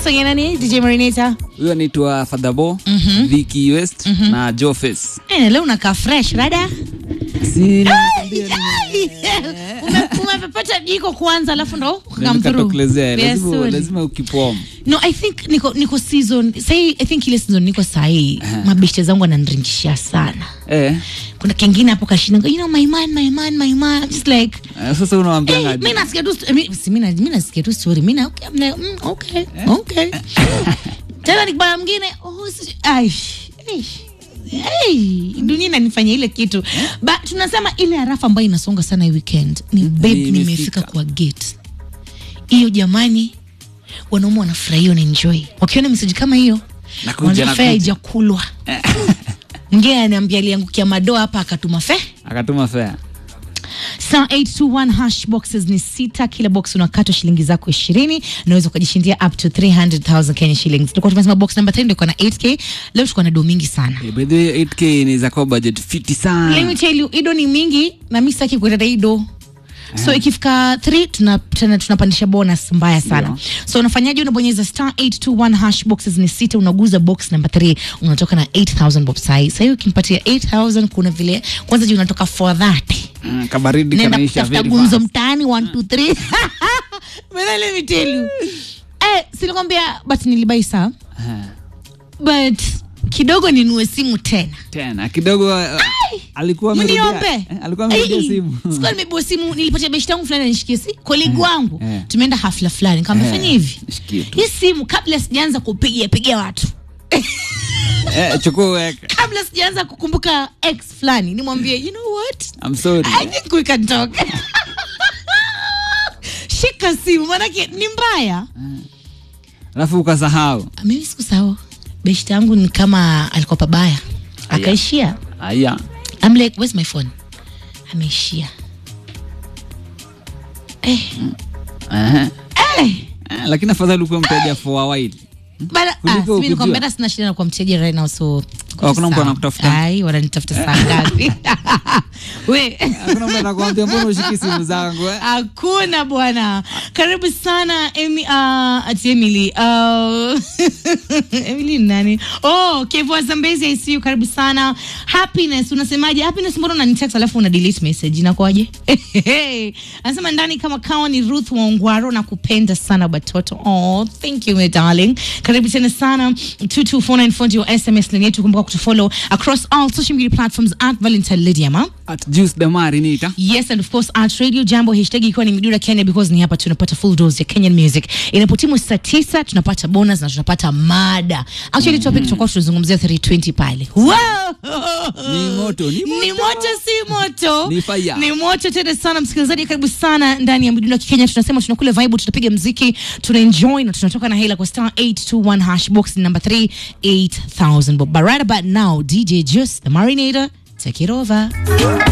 songe nani dj marineta huyo anaitwa fadhabo mm-hmm. viki west mm-hmm. na jofes Eh, leo unakaa fresh rada si Jali. Ume- umepepeta jiko kwanza alafu ndo come through. nikatokelezea lazima, Vizuri. lazima ukipom no i think niko niko season sai i think ile season niko sahii mabeshte zangu ananringishia sana eh, kuna kengine hapo kashinda you know my man my man my man I'm just like eh, sasa unawambianga Hey, mi nasikia tu sto- mi- si mi na- mi nasikia tu story mi na okay, I'm like, mm, okay, okay. tena nikibana mwingine oh, si- ai, ai, ai, dunia inanifanya ile kitu but tunasema ile harafa ambayo inasonga sana hii weekend ni babe Ni nimefika imefika. kwa gate hiyo jamani wanaume wanafurahia wanaenjoy wakiona meseji kama hiyo Nakuja, wanafaa nakuja. ijakulwa mwingine aniambia aliangukia madoa hapa akatuma fee akatuma fea Star 821 hash boxes ni sita, kila box unakatwa shilingi zako ishirini unaweza ukajishindia up to 300,000 Kenya shillings. Tulikuwa tumesema box number 3 ndio iko na 8k, leo tuko na do mingi sana. Eh, by the way 8k ni za kwa budget fiti sana Let me tell you, ido ni mingi na mimi sitaki kuenda ido. So ikifika 3 tuna tena tunapandisha bonus mbaya sana. Ndio. So unafanyaje? Unabonyeza star 821 hash boxes ni sita, unaguza box number 3 unatoka na 8000 bob sai. Sasa hiyo ukimpatia 8000 kuna vile kwanza juu unatoka for that mm, kabaridi nenda kanaisha kutafuta very gumzo fast. mtaani 1 2 3 But let me tell you eh silikwambia but nilibai saa Eh, but kidogo ninue simu tena tena kidogo uh, alikuwa amerudia- mniombe eh, alikuwa amerudia Ai, simu sikuwa nimebua simu nilipatia beshi tangu fulani anishikie si kolegi wangu eh. tumeenda hafla fulani kama Eh, fanya hivi shikie tu. hii simu kabla sijaanza kupigia pigia watu eh, chukua weka kabla sijaanza kukumbuka ex fulani nimwambie you know what I'm sorry I think we can talk. Shika simu manake ni mbaya. alafu ukasahau Mimi sikusahau. Beshte yangu ni kama alikuwa pabaya. Akaishia. aya I'm like, where's my phone? Ameishia. Eh, eh, eh. eh, lakini afadhali ukuwa mteja for a while Bana, Kuliko ah, mimi kujua. nikwambia hata sina shida na kwa mteja right now so Oh, kuna mtu sawa. anakutafuta? Ai, wananitafuta saa ngapi? We. hakuna mtu anakuambia mbona ushiki simu zangu eh? hakuna bwana karibu sana Emi, uh, ati emily uh, emily ni nani oh kevo zambezi i see you karibu sana happiness unasemaje happiness mbona unanitext alafu una delete message inakuwaje anasema ndani kama kawa ni ruth waungwaro na kupenda sana batoto oh thank you my darling karibu tena sana 22494 ndio sms line yetu kumbuka kutufollow across all social media platforms at valentine lydia ma at juice damari nita Yes, and of course at Radio Jambo hashtag ikiwa ni Midura Kenya because ni hapa tunapata full dose ya Kenyan music. Inapotimu saa tisa tunapata bonus na tunapata mada. Actually topic tutakuwa tunazungumzia 320 pale. Wow! Ni moto, ni moto. Ni moto si moto. Ni fire. Ni moto tena sana msikilizaji karibu sana ndani ya Midura Kenya tunasema tunakula vibe tutapiga mziki tuna enjoy na tunatoka na hela kwa star 821 hash box number 3 8000 bob. But right about now DJ Juice the Marinator take it over.